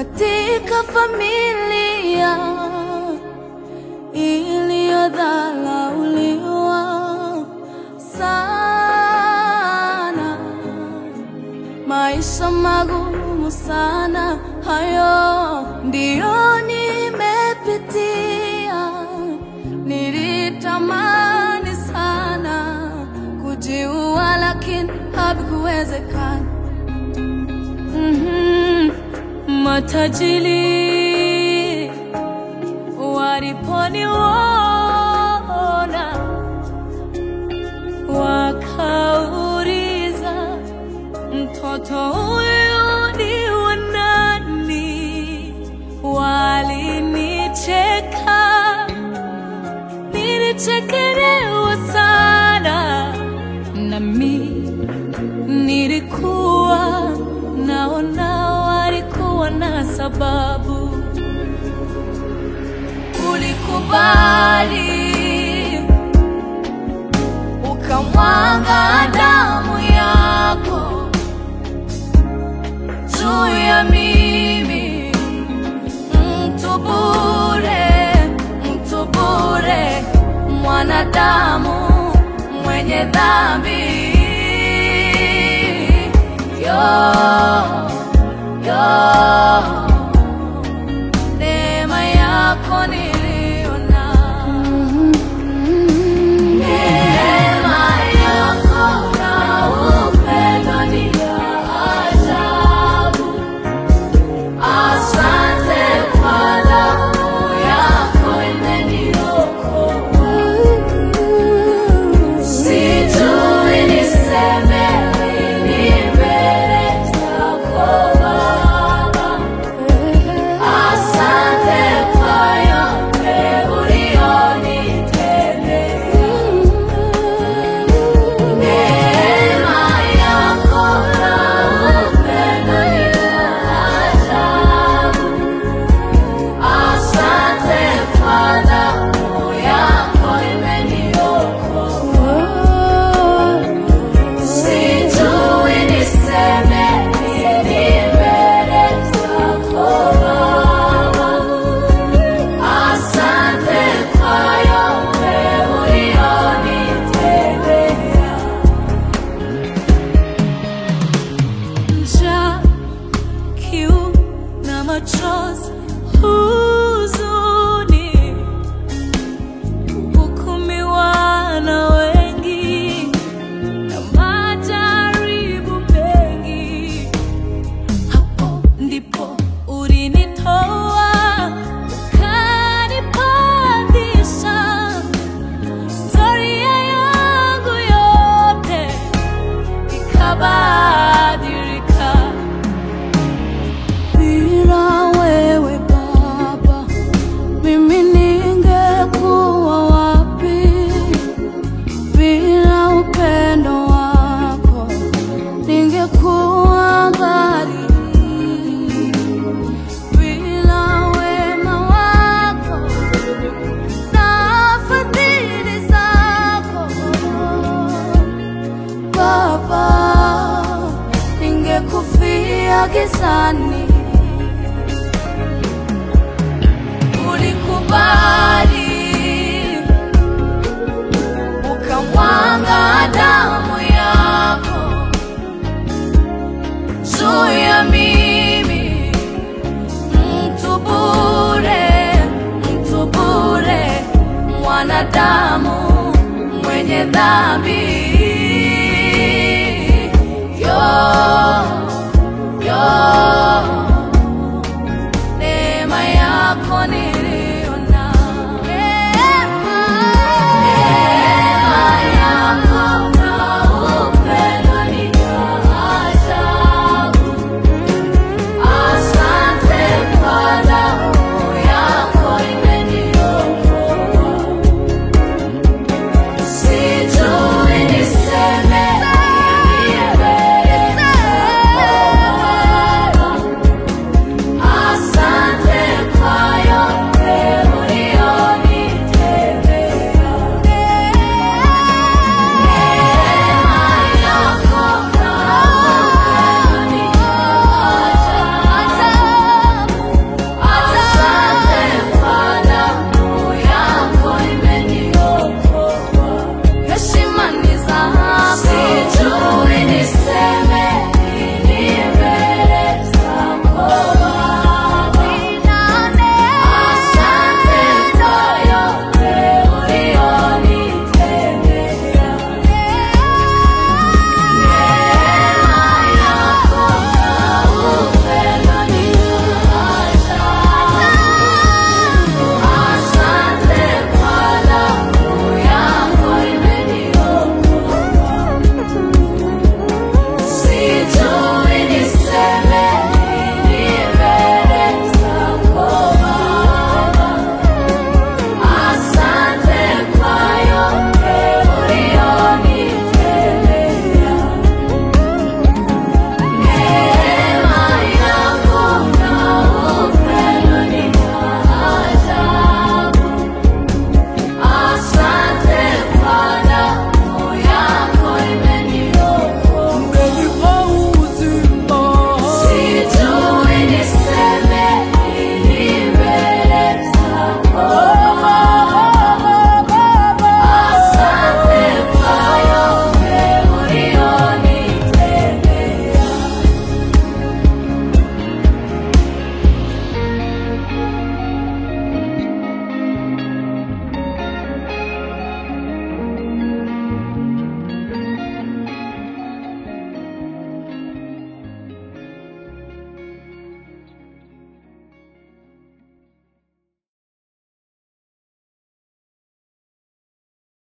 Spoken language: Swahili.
katika familia iliyodharauliwa sana, maisha magumu sana, hayo ndiyo nimepitia. Nilitamani sana kujiua, lakini hakuwezekana. Mhm. Matajiri waliponiona wakauliza, mtoto huyu ni wa nani? Walinicheka, nilichekelewa sana nami nilikuwa naona walikuwa na sababu. Ulikubali ukamwaga damu yako juu ya mimi, mtu bure, mtu bure, mwanadamu mwenye dhambi yo yo neema yako niliona neema yako na upendo ni ya ajabu asante kwa damu yako imeniokoa Sijui niseme nini mbele zako Baba. Asante kwa yote ulionitendea. Neema yako na upendo ni wa ajabu. Asante kwa damu yako imeniokoa. Sijui niseme nini mbele zako Baba. Asante kwa yote ulionitendea. Njaa, kiu na machozi, huzuni, kuhukumiwa na wengi na majaribu mengi. Hapo ndipo ulinitoa ukanipandisha. Historia yangu yote ikabadilika. Bila wewe Baba, mimi ningekuwa wapi? Bila upendo wako ningekuwa mbali. Bila wema wako na fadhili zako Baba, ningekufia gizani. Ulikubali ukamwaga damu yako juu ya mimi, mtu bure, mtu bure, mwanadamu mwenye dhambi yo yo